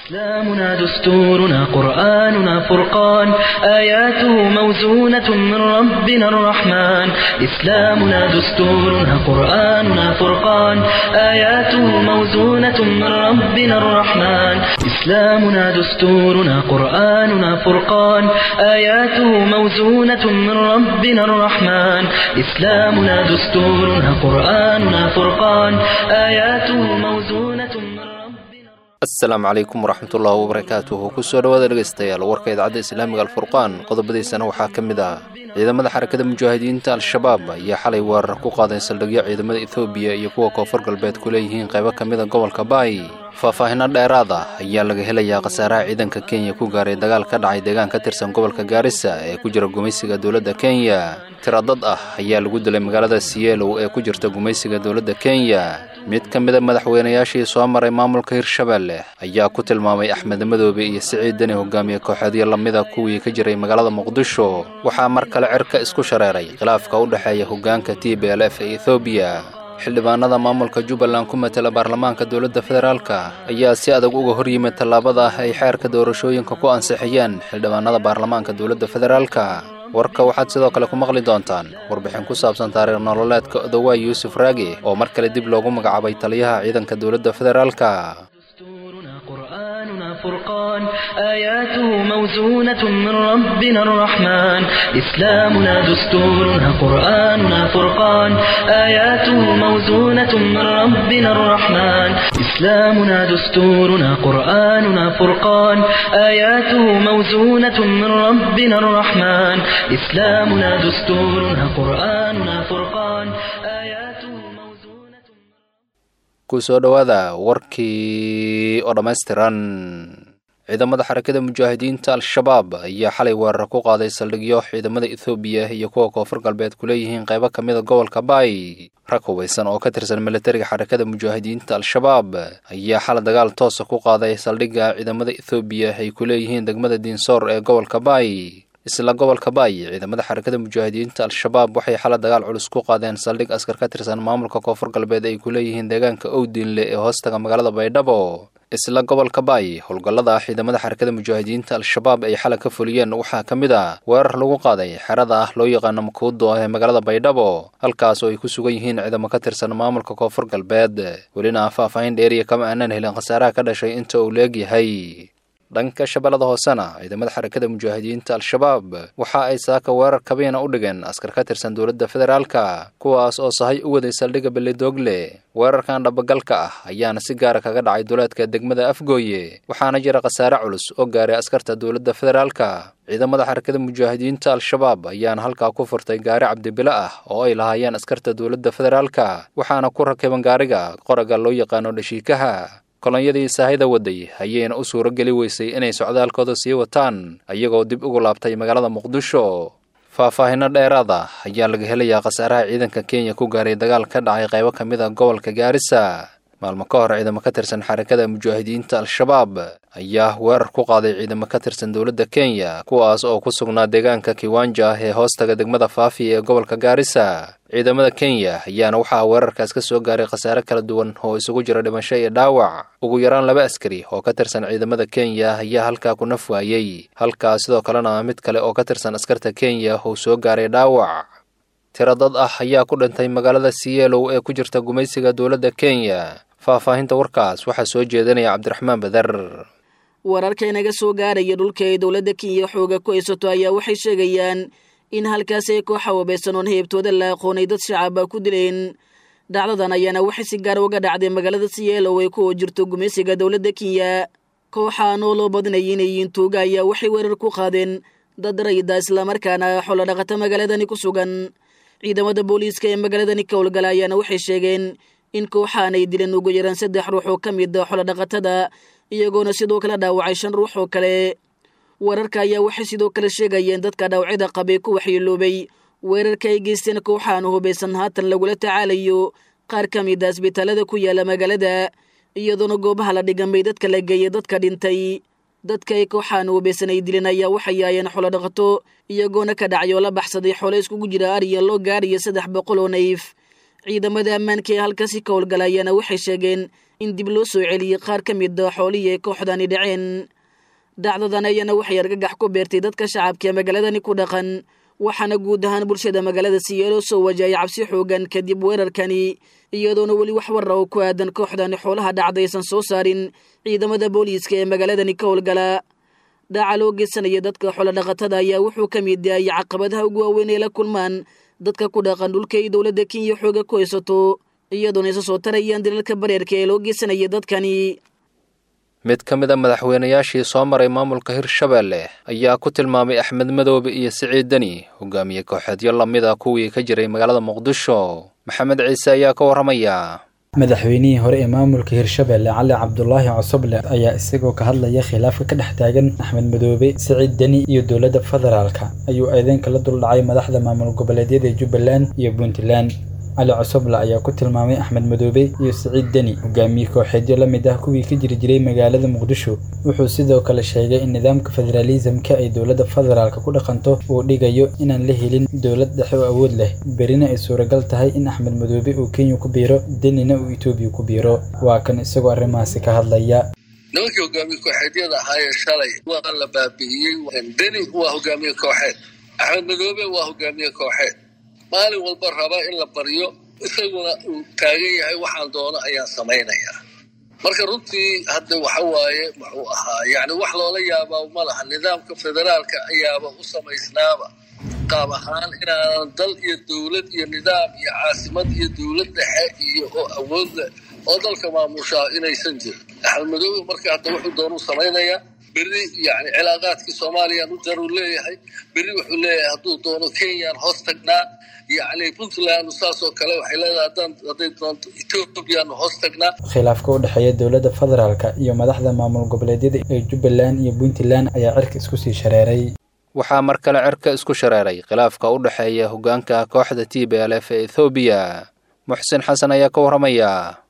إسلامنا دستورنا قرآننا فرقان آياته موزونة من ربنا الرحمن إسلامنا دستورنا قرآننا فرقان آياته موزونة من ربنا الرحمن إسلامنا دستورنا قرآننا فرقان آياته موزونة من ربنا الرحمن إسلامنا دستورنا قرآننا فرقان آياته موزونة من ربنا asalaamu calaykum waraxmatullaahi wabarakaatuhu kusoo dhowaada dhegaystayaal warka idaacadda islaamiga alfurqaan qodobadiisana waxaa ka mid ah ciidamada xarakada mujaahidiinta al-shabaab ayaa xalay weerar ku qaaday saldhigyo ciidamada ethoobiya iyo kuwa koonfur galbeed ku leeyihiin qaybo ka mida gobolka baay faahfaahino dheeraad ah ayaa laga helayaa khasaaraha ciidanka kenya ku gaaray dagaal ka dhacay deegaan ka tirsan gobolka gaarisa ee ku jira gumaysiga dowladda kenya tiro dad ah ayaa lagu dilay magaalada sielow ee ku jirta gumaysiga dowladda kenya mid ka mida madaxweynayaashii soo maray maamulka hirshabelle ayaa ku tilmaamay axmed madoobe iyo siciid deni hogaamiye kooxeedyo lamida kuwii ka jiray magaalada muqdisho waxaa mar kale cirka isku shareeray khilaafka u dhexeeya hogaanka t b l f ee ethoobiya xildhibaanada maamulka jubbaland ku matela baarlamaanka dowladda federaalka ayaa si adag uga hor yimid tallaabada ay xeerka doorashooyinka ku ansixiyeen xildhibaanada baarlamaanka dowladda federaalka warka waxaad sidoo kale ku maqli doontaan warbixin ku saabsan taariikh nololeedka odowaay yuusuf raagi oo mar kale dib loogu magacaabay taliyaha ciidanka dowladda federaalka دستورنا قرآننا فرقان آياته موزونة من ربنا الرحمن إسلامنا دستورنا قرآننا فرقان آياته موزونة من ربنا الرحمن إسلامنا دستورنا قرآننا فرقان آياته موزونة من ربنا الرحمن إسلامنا دستورنا قرآننا فرقان آياته موزونة kusoo dhowaada warkii oo dhammaystiran ciidamada xarakada mujaahidiinta al-shabaab ayaa xalay weerar ku qaaday saldhigyo ciidamada ethoobiya iyo kuwa koonfur galbeed ku leeyihiin qaybo ka mida gobolka baay rag hubaysan oo ka tirsan militariga xarakada mujaahidiinta al-shabaab ayaa xalay dagaal toosa ku qaaday saldhigga ciidamada ethoobiya ay ku leeyihiin degmada diinsoor ee gobolka baay isla gobolka baay ciidamada xarakada mujaahidiinta al-shabaab waxay xala dagaal culus ku qaadeen saldhig askar ka tirsan maamulka koonfur galbeed ay ku leeyihiin deegaanka owdiinle ee hoostaga magaalada baydhabo isla gobolka baay howlgallada ciidamada xarakada mujaahidiinta al-shabaab ay xala ka fuliyeen waxaa ka mid a weerar lagu qaaday xerada ah loo yaqaano makuudo ee magaalada baydhabo halkaas oo ay ku sugan yihiin ciidamo ka tirsan maamulka koonfur galbeed welina faahfaahin dheeriya kama aanan helin khasaaraha ka dhashay inta uu leegyahay dhanka shabeellada hoosena ciidamada xarakada mujaahidiinta al-shabaab waxa ay saaka weerar kabiina u dhigeen askar ka tirsan dowladda federaalka kuwaas oo sahay u waday saldhigga belidoogle weerarkan dhabagalka ah ayaana si gaara kaga dhacay duleedka degmada afgooye waxaana jira khasaare culus oo gaaray askarta dowladda federaalka ciidamada xarakada mujaahidiinta al-shabaab ayaana halkaa ku furtay gaari cabdibilo ah oo ay lahaayeen askarta dowladda federaalka waxaana ku rakiban gaariga qoraga loo yaqaano dhashiikaha kolonyadii saahida waday ayayna u suuro geli weysay inay socdaalkooda sii wataan ayagoo dib ugu laabtay magaalada muqdisho faahfaahino dheeraada ayaa laga helayaa khasaaraha ciidanka kenya ku gaaray dagaal ka dhacay qaybo ka mid a gobolka gaarisa maalmo ka hor ciidamo ka tirsan xarakada mujaahidiinta al-shabaab ayaa weerar ku qaaday ciidamo ka tirsan dowladda kenya kuwaas oo ku sugnaa deegaanka kiwanja ee hoostaga degmada faafi ee gobolka gaarisa ciidamada kenya ayaana waxaa weerarkaas ka soo gaaray khasaare kala duwan oo isugu jira dhimasho iyo dhaawac ugu yaraan laba askari oo ka tirsan ciidamada kenya ayaa halkaa ku naf waayey halkaas sidoo kalena mid kale oo ka tirsan askarta kenya uu soo gaaray dhaawac tiro dad ah ayaa ku dhintay magaalada sielow ee ku jirta gumaysiga dowladda kenya faahfaahinta warkaas waxaa soo jeedinaya cabdiraxmaan badar wararka inaga soo gaaraya dhulka ay dowladda kenya xooga ku haysato ayaa waxay sheegayaan in halkaas ay kooxa wabaysan oon heebtooda la aqoonay dad shacaba ku dileen dhacdadan ayaana waxay si gaar uga dhacday magaalada sielow ay ku jirto gumaysiga dowladda kenya kooxaan oo loo badinaya inay yihiin tuuga ayaa waxay weerar ku qaadeen dad rayida islamarkaana xoolo dhaqata magaaladani ku sugan ciidamada booliiska ee magaaladani ka howlgala ayaana waxay sheegeen in kooxaan ay dileen ugu yaraan saddex ruux oo ka mid a xoolodhaqatada iyagoona sidoo kale dhaawacay shan ruux oo kale wararka ayaa waxay sidoo kale sheegayeen dadka dhaawacyada qabay ku waxyeeloobay weerarka ay geysteen kooxaan hubaysan haatan lagula tacaalayo qaar ka mid a asbitaalada ku yaala magaalada iyadoona goobaha la dhigamay dadka la geeyay dadka dhintay dadka ay kooxaan hubaysan ay dileen ayaa waxay yaayeen xoolodhaqato iyagoona ka dhacay oo la baxsaday xoolo iskugu jira ariya loo gaaraya saddex boqol oo nayf ciidamada ammaanka ee halkaasi ka howlgala ayaana waxay sheegeen in dib loo soo celiyey qaar ka mid a xoolihii ay kooxdani dhaceen dhacdadan ayaana waxay argagax ku beertay dadka shacabka ee magaaladani ku dhaqan waxaana guud ahaan bulshada magaalada siyeeloo soo wajahaya cabsi xoogan kadib weerarkani iyadoona weli wax warra oo ku aadan kooxdani xoolaha dhacdaysan soo saarin ciidamada booliiska ee magaaladani ka howlgala dhaca loo geysanaya dadka xoolodhaqatada ayaa wuxuu ka mid yahay caqabadaha ugu waaweyn ee la kulmaan dadka ku dhaqan dhulka ay dowladda kenya xooga ku haysato iyadoona isa soo tarayaan dalalka bareerka ee loo geysanaya dadkani mid ka mid a madaxweynayaashii soo maray maamulka hirshabeelle ayaa ku tilmaamay axmed madoobe iyo siciid deni hogaamiye kooxeedyo lamid a kuwii ka jiray magaalada muqdisho maxamed ciise ayaa ka warramaya madaxweynihii hore ee maamulka hirshabeelle cali cabdulaahi cosoble ayaa isagoo ka hadlaya khilaafka ka dhex taagan axmed madoobe siciid deni iyo dowladda federaalka ayuu eedeynka la duldhacay madaxda maamul goboleedyada jubbaland iyo puntland cali cosoble ayaa ku tilmaamay axmed madoobe iyo siciid deni hogaamiye kooxeedyo la mid ah kuwii ka jiri jiray magaalada muqdisho wuxuu sidoo kale sheegay in nidaamka federaalisamka ay dowladda federaalka ku dhaqanto uu dhigayo inaan la helin dowlad dhexe oo awood leh berina ay suuragal tahay in axmed madoobe uu kenya ku biiro denina uu etoobiya ku biiro waa kan isagoo arrimahaasi ka hadlaya nimankii hogaamiye kooxeedyada ahaayee shalay waa la baabi'iyey deni waa hogaamiye kooxeed axmed madoobe waa hogaamiye kooxeed maalin walba raba in la baryo isaguna uu taagan yahay waxaan doono ayaan samaynayaa marka runtii hadda waxa waaye muxuu ahaa yani wax loola yaabaa ma laha nidaamka federaalka ayaaba u samaysnaaba qaab ahaan inaanan dal iyo dowlad iyo nidaam iyo caasimad iyo dowlad dhexe iyo oo awood leh oo dalka maamushaa inaysan jirin axmed madoobe marka hadda wuxuu doonuu samaynayaa berri yani cilaaqaadkii soomaaliyaan u daruu leeyahay berri wuxuu leeyahay hadduu doono kenyaan hoos tagnaa yacni puntland saasoo kale waxay leedahay haddaan hadday doonto ethoobiyaanu hoos tagnaa khilaafka u dhexeeya dowladda federaalka iyo madaxda maamul goboleedyada ee jubbaland iyo puntland ayaa cirka isku sii shareeray waxaa mar kale cirka isku shareeray khilaafka u dhexeeya hoggaanka kooxda t b l f ee ethoobiya muxsin xasan ayaa ka warramaya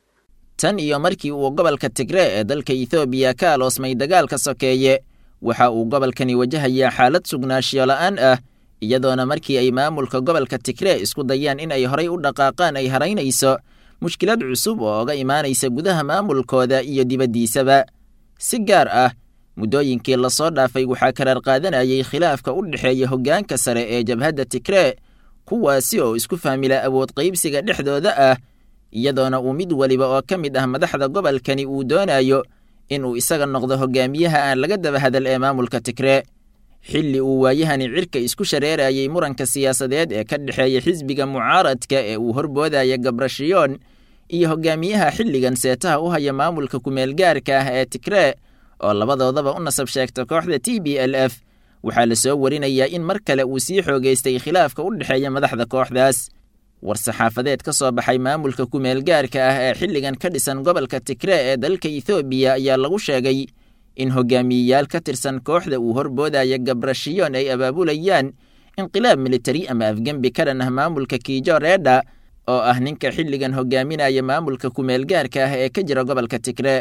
tan iyo markii uu gobolka tigree ee dalka ethoobiya ka aloosmay dagaalka sokeeye waxa uu gobolkani wajahayaa xaalad sugnaanshiyo la'aan ah iyadoona markii ay maamulka gobolka tigree isku dayaan in ay horay u dhaqaaqaan ay haraynayso mushkilad cusub oo oga imaanaysa gudaha maamulkooda iyo dibaddiisaba si gaar ah muddooyinkii lasoo dhaafay waxaa karaar qaadanayay khilaafka u dhexeeya hoggaanka sare ee jabhadda tigree kuwaasi oo isku fahmila awood qaybsiga dhexdooda ah iyadoona uu mid weliba oo ka mid ah madaxda gobolkani uu doonayo inuu isaga noqdo hogaamiyaha aan laga daba hadal ee maamulka tigree xilli uu waayahani cirka isku shareerayay muranka siyaasadeed ee ka dhexeeya xisbiga mucaaradka ee uu horboodaya gabrashiyoon iyo hogaamiyaha xilligan seetaha u haya maamulka kumeelgaarka ah ee tigree oo labadoodaba u nasab sheegta kooxda t b l f waxaa la soo warinayaa in mar kale uu sii xoogaystay khilaafka u dhexeeya madaxda kooxdaas war-saxaafadeed ka soo baxay maamulka kumeelgaarka ah ee xilligan ka dhisan gobolka tigree ee dalka ethoobiya ayaa lagu sheegay in hogaamiyeyaal ka tirsan kooxda uu horboodaya gabrashiyoon ay abaabulayaan inqilaab militari ama afgembi ka dhan ah maamulka kiijo reedha oo ah ninka xilligan hogaaminaya maamulka kumeelgaarka ah ee ka jira gobolka tigree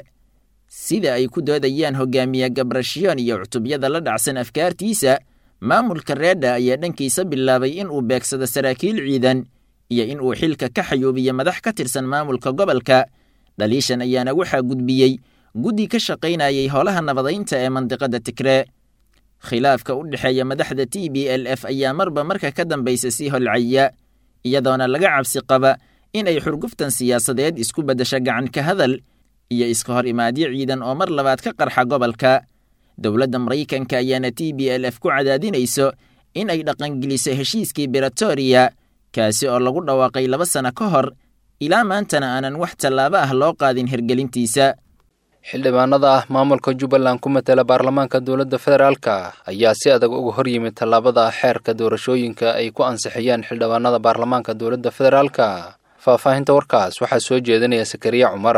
sida ay ku doodayaan hogaamiye gabrashiyoon iyo cutubyada la dhacsan afkaartiisa maamulka reedha ayaa dhankiisa bilaabay in uu beegsado saraakiil ciidan iyo in uu xilka ka xayuubiyo madax ka tirsan maamulka gobolka dhaliishan ayaana waxaa gudbiyey guddi ka shaqaynayay howlaha nabadaynta ee mandiqada tigree khilaafka u dhexeeya madaxda t b l f ayaa marba marka ka dambaysa sii holcaya iyadoona laga cabsi qaba in ay xurguftan siyaasadeed isku beddesho gacan ka hadal iyo iska hor imaadyo ciidan oo mar labaad ka qarxa gobolka dowladda maraykanka ayaana t b l f ku cadaadinayso in ay dhaqangeliso heshiiskii beretoria kaasi oo lagu dhawaaqay laba sano ka hor ilaa maantana aanan wax tallaabo ah loo qaadin hirgelintiisa xildhibaanada ah maamulka jubbaland ku matela baarlamaanka dowladda federaalka ayaa si adag uga hor yimid tallaabada xeerka doorashooyinka ay ku ansixiyeen xildhibaanada baarlamaanka dowladda federaalka faahfaahinta warkaas waxaa soo jeedinaya sakariya cumar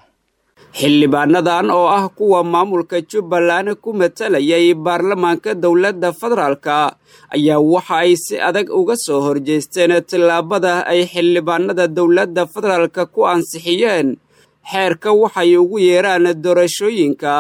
xildhibaanadan oo ah kuwa maamulka jubbaland ku matalayay baarlamaanka dowladda federaalka ayaa waxa ay si adag uga soo horjeesteen tallaabada ay xildhibaanada dowladda federaalka ku ansixiyeen xeerka waxay ugu yeeraan doorashooyinka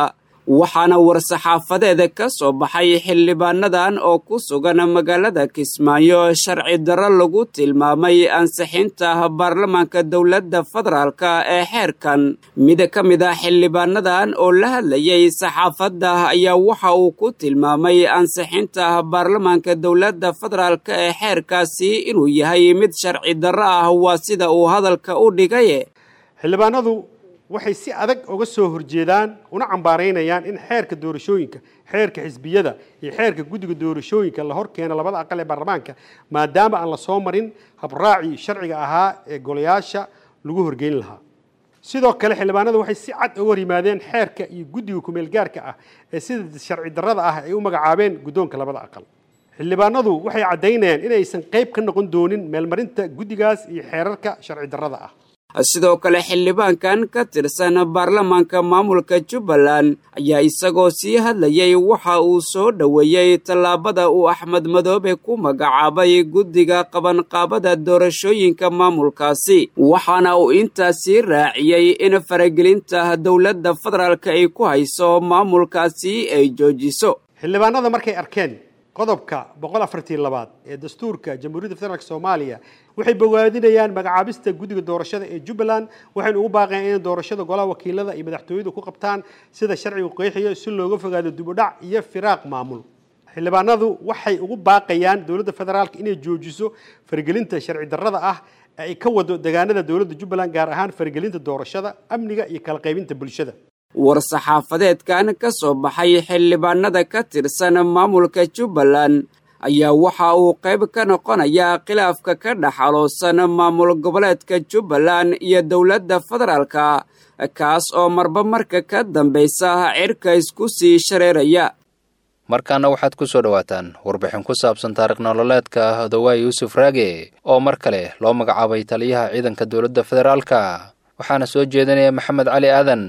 waxaana war-saxaafadeeda ka soo baxay xildhibaanadan oo ku sugan magaalada kismaayo sharci darro lagu tilmaamay ansixinta baarlamaanka dowladda federaalk ee xeerkan mid ka mid ah xildhibaanadan oo la hadlayay saxaafadda ayaa waxa uu ku tilmaamay ansixinta baarlamaanka dowladda federaalk ee xeerkaasi inuu yahay mid sharci darro ah waa sida uu hadalka u dhigay xildhibaanadu waxay si adag uga soo horjeedaan una cambaaraynayaan in xeerka doorashooyinka xeerka xisbiyada iyo xeerka guddiga doorashooyinka la hor keeno labada aqal ee baarlamaanka maadaama aan la soo marin habraacii sharciga ahaa ee golayaasha lagu horgeyn lahaa sidoo kale xildhibaanadu waxay si cad uga hor yimaadeen xeerka iyo guddiga kumeel gaarka ah ee sida sharci darrada ah ay u magacaabeen guddoonka labada aqal xildhibaanadu waxay caddaynayaan inaysan qayb ka noqon doonin meelmarinta guddigaas iyo xeerarka sharci darrada ah sidoo kale xildhibaankan ka tirsan baarlamaanka maamulka jubbaland ayaa isagoo sii hadlayay waxa uu soo dhoweeyey tallaabada uu axmed madoobe ku magacaabay guddiga qabanqaabada doorashooyinka maamulkaasi waxaana uu intaasii raaciyey in faragelinta dowladda federaalk ay ku hayso maamulkaasi ay joojiso xildhibaanada markay arkeen qodobka boqol afartii labaad ee dastuurka jamhuuriyadda federaalk soomaaliya waxay bogaadinayaan magacaabista guddiga doorashada ee jubbaland waxayna ugu baaqeen inay doorashada golaha wakiilada iyo madaxtooyadu ku qabtaan sida sharcigu qeexiyo si looga fogaado dibudhac iyo firaaq maamul xildhibaanadu waxay ugu baaqayaan dowladda federaalk inay joojiso faragelinta sharci darrada ah ee ay ka wado deegaanada dowladda jubbaland gaar ahaan faragelinta doorashada amniga iyo kala qaybinta bulshada war-saxaafadeedkan ka soo baxay xildhibaanada ka tirsan maamulka jubbaland ayaa waxa uu qayb ka noqonayaa khilaafka ka dhexaloosan maamul goboleedka jubbaland iyo dowladda federaalka kaas oo marba marka ka dambaysa cirka isku sii shareeraya markaana waxaad ku soo dhowaataan warbixin ku saabsan taarikh nololeedka odawaa yuusuf raage oo mar kale loo magacaabay taliyaha ciidanka dowladda federaalka waxaana soo jeedinaya maxamed cali aadan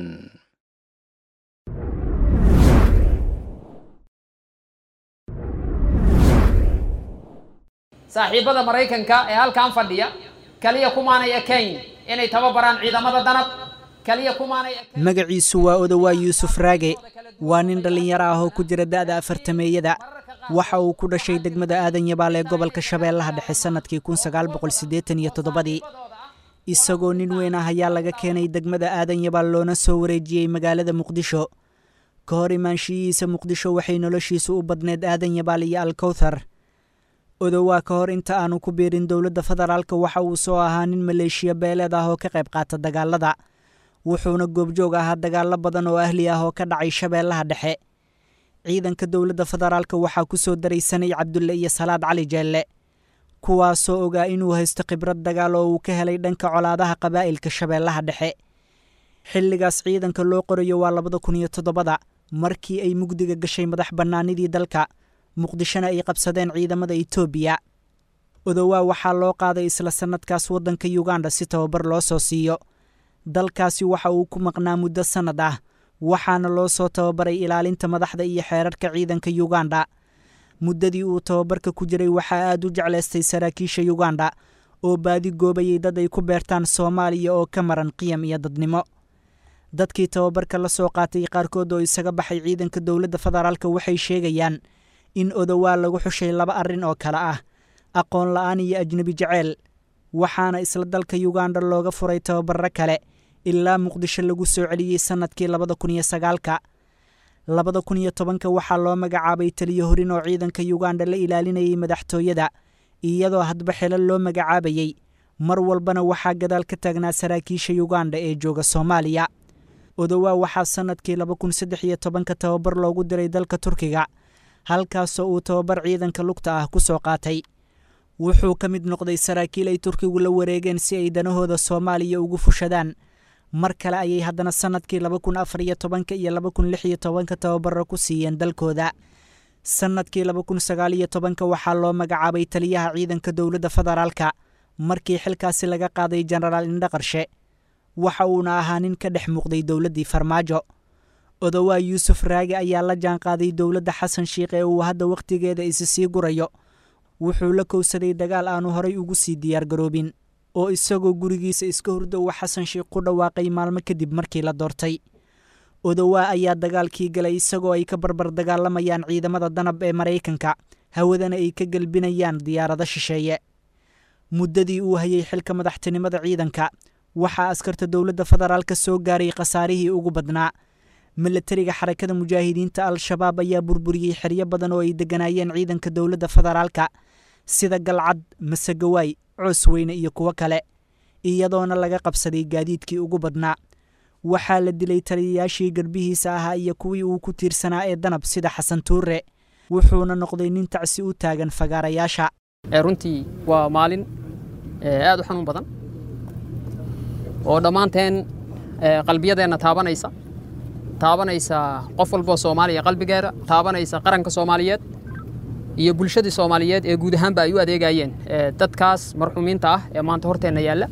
saaxiibada maraykanka ee halkan fadhiya kaliya kumaanay ekayn inay tababaraan ciidamada danab kaliya kumaanay magaciisu waa odawaa yuusuf raage waa nin dhallinyaro ah oo ku jira da'da afartameeyada waxa uu ku dhashay degmada aadan yabaal ee gobolka shabeellaha dhexe sannadkii kun sagaal boqol siddeetan iyo toddobadii isagoo nin weyn ah ayaa laga keenay degmada aadan yabaal loona soo wareejiyey magaalada muqdisho ka hor imaanshiyihiisa muqdisho waxay noloshiisu u badneed aadan yabaal iyo alkowthar odowaa ka hor inta aanu ku biirin dowladda federaalka waxa uu soo ahaa nin maleeshiya beeleed ah oo ka qayb qaata dagaalada wuxuuna goobjoog ahaa dagaallo badan oo ahli ah oo ka dhacay shabeellaha dhexe ciidanka dowladda federaalka waxaa ku soo daray sanay cabdulle iyo salaad cali jeelle kuwaasoo ogaa inuu haysto khibrad dagaal oo uu ka helay dhanka colaadaha qabaa'ilka shabeellaha dhexe xilligaas ciidanka loo qorayo waa labada kun iyo toddobada markii ay mugdiga gashay madax bannaanidii dalka muqdishona ay qabsadeen ciidamada etoobiya odowaa waxaa loo qaaday isla sannadkaas waddanka yuganda si tababar loo soo siiyo dalkaasi waxa uu ku maqnaa muddo sannad ah waxaana loo soo tababaray ilaalinta madaxda iyo xeerarka ciidanka yuganda muddadii uu tababarka ku jiray waxaa aad u jeclaystay saraakiisha yuganda oo baadi goobayay dad ay ku beertaan soomaaliya oo ka maran qiyam iyo dadnimo dadkii tababarka la soo qaatay qaarkood oo isaga baxay ciidanka dowladda federaalka waxay sheegayaan in odowaa lagu xushay laba arrin oo kale ah aqoon la'aan iyo ajnebi jeceyl waxaana isla dalka yuganda looga furay tababarro kale ilaa muqdisho lagu soo celiyey sannadkii labada kun iyo sagaalka labada kun iyo tobanka waxaa loo magacaabay taliyo horin oo ciidanka yuganda la ilaalinayay madaxtooyada iyadoo hadba xelo loo magacaabayey mar walbana waxaa gadaal ka taagnaa saraakiisha yuganda ee jooga soomaaliya odowaa waxaa sannadkii laba kun saddex iyo tobanka tababar loogu diray dalka turkiga halkaasoo uu tababar ciidanka lugta ah ku soo qaatay wuxuu ka mid noqday saraakiil ay turkigu la wareegeen si ay danahooda soomaaliya ugu fushadaan mar kale ayay haddana sannadkii laba kun afar iyo tobanka iyo laba kun lix iyo tobanka tababaro ku siiyeen dalkooda sannadkii laba kun sagaal iyo tobanka waxaa loo magacaabay taliyaha ciidanka dowladda federaalka markii xilkaasi laga qaaday jenaraal indhaqarshe waxa uuna ahaa nin ka dhex muuqday dowladdii farmaajo odowaa yuusuf raage ayaa la jaanqaaday dowladda xasan shiikh ee uu hadda wakhtigeeda isi sii gurayo wuxuu la kowsaday dagaal aanu horay ugu sii diyaargaroobin oo isagoo gurigiisa iska hurdo uu xasan shiikh ku dhawaaqay maalmo kadib markii la doortay odowaa ayaa dagaalkii galay isagoo ay ka barbar dagaalamayaan ciidamada danab ee maraykanka hawadana ay ka gelbinayaan diyaarado shisheeye muddadii uu hayay xilka madaxtinimada ciidanka waxaa askarta dowladda federaalka soo gaaray khasaarihii ugu badnaa milatariga xarakada mujaahidiinta al-shabaab ayaa burburiyey xeryo badan oo ay degganaayeen ciidanka dowladda federaalka sida galcad masegawaay coosweyne iyo kuwo kale iyadoona laga qabsaday gaadiidkii ugu badnaa waxaa la dilay taliyayaashii garbihiisa ahaa iyo kuwii uu ku tiirsanaa ee danab sida xasan tuure wuxuuna noqday nin tacsi u taagan fagaarayaasha runtii waa maalin aad u xanuun badan oo dhammaanteen qalbiyadeenna taabanaysa taabanaysa qof walboo soomaaliya qalbigeeda taabanaysa qaranka soomaaliyeed iyo bulshadii soomaaliyeed ee guud ahaanba ay u adeegayeen dadkaas marxuumiinta ah ee maanta horteenna yaalla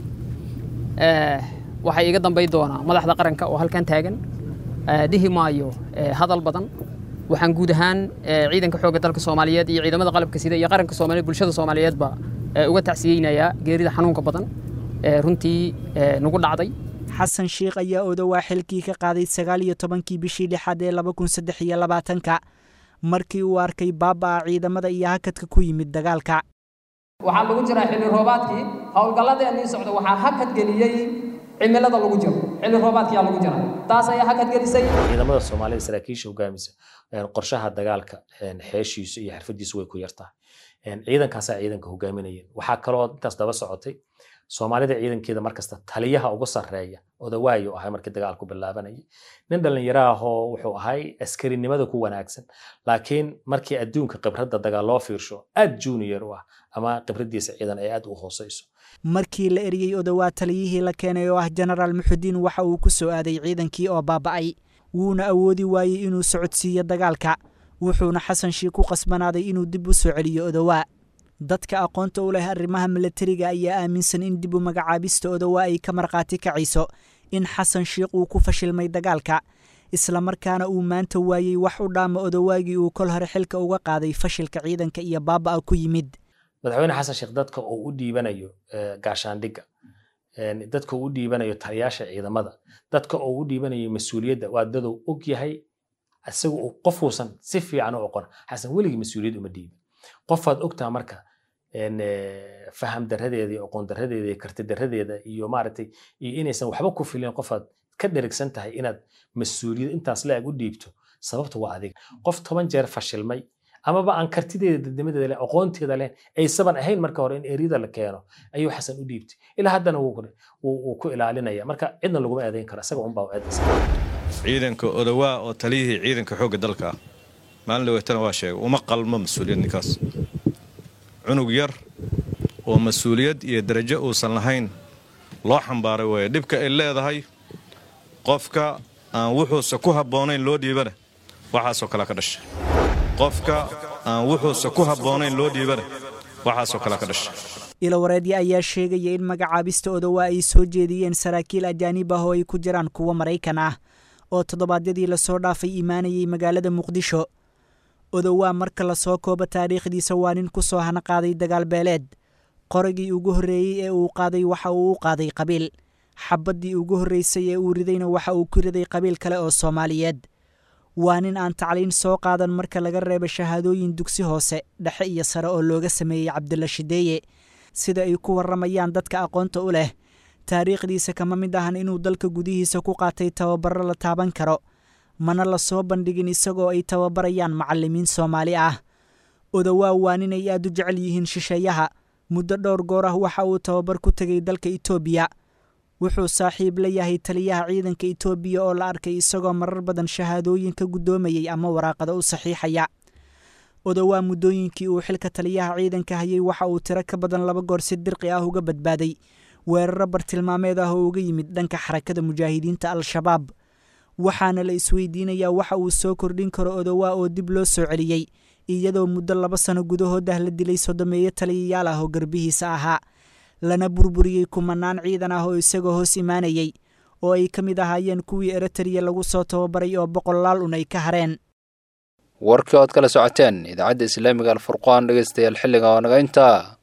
waxay iga dambay doonaa madaxda qaranka oo halkan taagan dhihi maayo hadal badan waxaan guud ahaan ciidanka xoogga dalka soomaaliyeed iyo ciidamada qalabka sida iyo qaranka soomaaliyeed bulshada soomaaliyeedba uga tacsiyeynayaa geerida xanuunka badan ee runtii nagu dhacday xasan sheikh ayaa odowaa xilkii ka qaaday sagaal iyo tobankii bishii lixaad ee laba kun saddex iyo labaatanka markii uu arkay baabaa ciidamada iyo hakadka ku yimid dagaalka waxaa lagu jiraa xilli roobaadkii howlgalladeennii socda waxaa hakad geliyey cimilada lagu jiro xilli roobaadkiyaa lagu jira taas ayaa hakad gelisay ciidamada soomaalida saraakiisha hogaamisa qorshaha dagaalka xeeshiisu iyo xirfadiisu way ku yartahay ciidankaasaa ciidanka hogaaminayeen waxaa kaloo intaas daba socotay soomaalida ciidankeeda markasta taliyaha ugu sarreeya odawaayo ahay markii dagaalku bilaabanayay nin dhallinyaro ahoo wuxuu ahay askarinimada ku wanaagsan laakiin markii adduunka khibradda dagaal loo fiirsho aad junior u ah ama khibraddiisa ciidan ay aad u hooseyso markii la eriyey odowaa taliyihii la keenay oo ah jenaraal muxudiin waxa uu ku soo aaday ciidankii oo baaba'ay wuuna awoodi waayey inuu socodsiiyo dagaalka wuxuuna xasan shiik ku qasbanaaday inuu dib u soo celiyo odowaa dadka aqoonta u leh arrimaha milatariga ayaa aaminsan in dib u magacaabista odowaa ay ka markhaati kacayso in xasan shiikh uu ku fashilmay dagaalka islamarkaana uu maanta waayey wax u dhaama odowaagii uu kol hore xilka uga qaaday fashilka ciidanka iyo baaba'a ku yimid madaxweyne xasan sheekh dadka uu u dhiibanayo gaashaandhigga dadka uu u dhiibanayo taliyaasha ciidamada dadka uu u dhiibanayo mas-uuliyadda waa daduu og yahay isaga qofuusan si fiican u oqon xasan weligii mas-uuliyad uma dhiibin qofaad ogtaa marka faham daradeeda iyo aqoon daradeeda iyo karti daradeeda iyo maaragtay iyo inaysan waxba ku filin qofaad ka dherigsan tahay inaad mas-uuliyad intaas la-eg u dhiibto sababta waa adiga qof toban jeer fashilmay amaba aan kartideeda dadnimadeeda leh aqoonteeda leh aysaban ahayn marka hore in eriyada la keeno ayuu xasan u dhiibtay ilaa haddana wuu ku ilaalinaya marka cidna laguma eedayn karo isaga unbaa u eedaysa ciidanka odawaa oo taliyihii ciidanka xoogga dalka ah maalin dhaweetana waa sheegay uma qalmo mas-uuliyad ninkaas cunug yar oo mas-uuliyad iyo darajo uusan lahayn loo xambaaray weeye dhibka ay leedahay qofka aan wuxuuse ku habboonayn loo dhiibana waxaasoo kalea ka dhashay qofka aan wuxuuse ku habboonayn loo dhiibana waxaasoo kalea ka dhashay ilowareedya ayaa sheegaya in magacaabista odowaa ay soo jeediyeen saraakiil ajaanib ah oo ay ku jiraan kuwo maraykan ah oo toddobaadyadii lasoo dhaafay imaanayay magaalada muqdisho odowaa marka lasoo koobo taariikhdiisa waa nin ku soo hana qaaday dagaal beeleed qoragii ugu horreeyey ee uu qaaday waxa uu u qaaday qabiil xabaddii ugu horraysay ee uu ridayna waxa uu ku riday qabiil kale oo soomaaliyeed waa nin aan tacliin soo qaadan marka laga reebo shahaadooyin dugsi hoose dhexe iyo sare oo looga sameeyey cabdilla shideeye sida ay ku warramayaan dadka aqoonta u leh taariikhdiisa kama mid ahan inuu dalka gudihiisa ku qaatay tababaro la taaban karo mana la soo bandhigin isagoo ay tababarayaan macallimiin soomaali ah odowaa waa ninay aad u jecel yihiin shisheeyaha muddo dhowr goor ah waxa uu tababar ku tegay dalka itoobiya wuxuu saaxiib la yahay taliyaha ciidanka itoobiya oo la arkay isagoo marar badan shahaadooyin ka guddoomayay ama waraaqado u saxiixaya odowaa muddooyinkii uu xilka taliyaha ciidanka hayay waxa uu tiro ka badan laba goor si dirqi ah uga badbaaday weeraro bartilmaameed ah oo uga yimid dhanka xarakada mujaahidiinta al-shabaab waxaana la isweydiinayaa waxa uu soo kordhin karo odowaa oo dib loo soo celiyey iyadoo muddo laba sano gudahood ah la dilay sodomeeyo taliyayaal ah oo garbihiisa ahaa lana burburiyey kumanaan ciidan ah oo isagoo hoos imaanayey oo ay ka mid ahaayeen kuwii eritariya lagu soo tababaray oo boqolaal un ay ka hareen warkii ood kala socoteen idaacadda islaamiga alfurqaan dhegeystayaal xilliga oo naga intaa